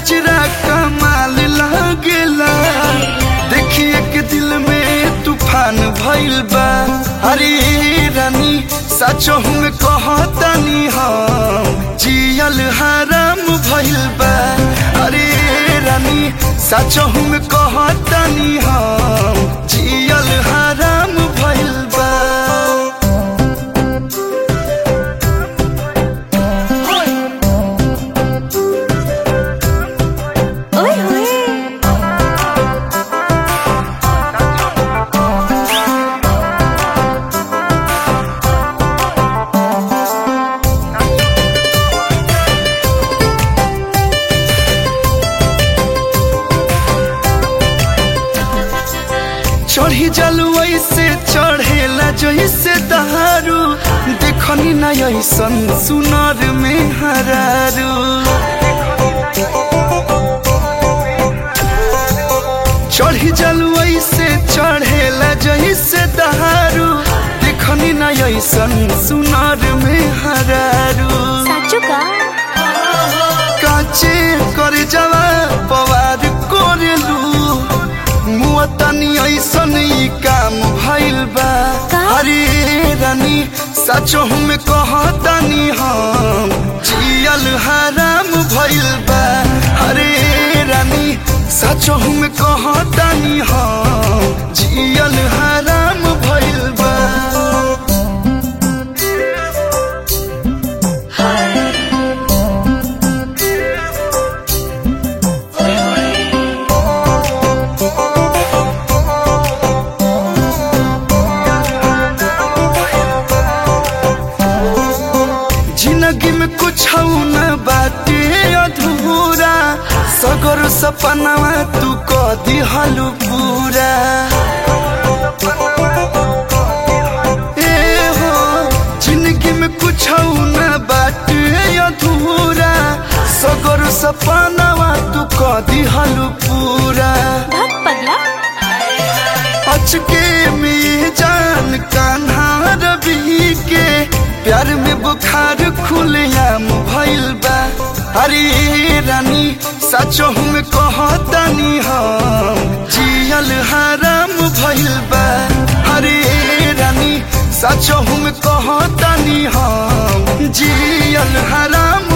गजरा कमाल लागेला देखिए के दिल में तूफान भइल बा अरे रानी सचो में कहतनी हम जियल हराम भइल बा अरे रानी सचो में कहतनी हम जियल हराम भइल बा ओए होए चढ़ी जलुई से चढ़ेला जैसे दहारू देखनी न ऐसन सुनर में हरारू चढ़ी जलुई से चढ़ेला जैसे दहारू देखनी न ऐसन सुनर में हरारू साचो का काचे करे जवा पवार कोरेलू मुआ तनी ऐसन ई काम भइल बा का? अरे रानी सचो में कहतनी हम जियल हराम भइल बा अरे रानी सचो में कहतनी हम जियल हराम भइल बा जिंदगी में कुछ न बाटे अधूरा सगर सपनावा तू क दिहलु पूरा ए हो जिंदगी में कुछ न बाटे अधूरा सगर सपनावा तू क दिहलु पूरा भग पगला अचके में जान कान्हा रवि के प्यार में बुखार खुलेआम भइल बा अरे रानी सचो में कहतनी हम जियल हराम भइल बा अरे रानी सचो में कहतनी हम जियल हराम